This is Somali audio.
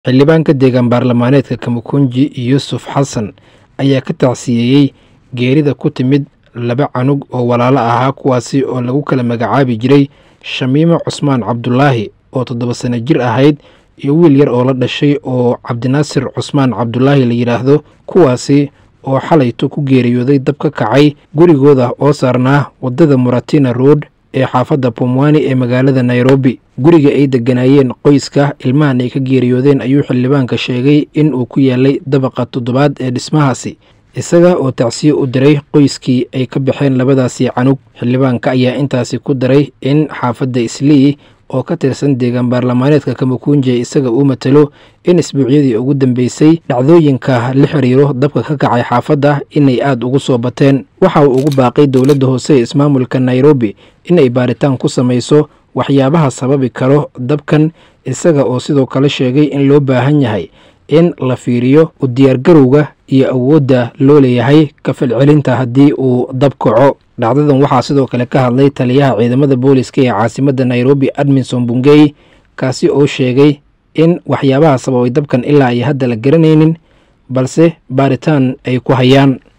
xildhibaanka deegaan baarlamaaneedka kamukunji yuusuf xasan ayaa ka tacsiyeeyey geerida ku timid laba canug oo walaalo ahaa kuwaasi oo lagu kala magacaabi jiray shamiimo cusmaan cabdulaahi oo toddoba sano jir ahayd iyo wiil yar oo la dhashay oo cabdinaasir cusmaan cabdulaahi la yidhaahdo kuwaasi oo xalayto ku geeriyooday dab ka kacay gurigooda oo saarnaa waddada muratina road ee xaafadda pomwani ee magaalada nairobi guriga ay degganaayeen qoyska ilmahan ay ka geeriyoodeen ayuu xildhibaanka sheegay in uu ku yaalay dabaqa toddobaad ee dhismahaasi isaga oo tacsiye u diray qoyskii ay ka baxeen labadaasii canug xildhibaanka ayaa intaasi ku daray in xaafadda islii oo ka tirsan deegaan baarlamaaneedka kamukunji isaga uu matalo in isbuucyadii ugu dambeysay dhacdooyinka la xiriiro dabka ka kacay xaafadda inay aada ugu soo bateen waxa uu ugu baaqay dowladda hoose ee ismaamulka nairobi inay baaritaan ku samayso waxyaabaha sababi karo dabkan isaga oo sidoo kale sheegay in loo baahan yahay in la fiiriyo u diyaargarowga iyo awoodda loo leeyahay ka falcelinta haddii uu dab kaco dhacdadan waxaa sidoo kale ka hadlay taliyaha ciidamada booliska ee caasimadda nairobi adminson bungey kaasi oo sheegay in waxyaabaha sababay dabkan ilaa ay hadda la garanaynin balse baaritaan ay ku hayaan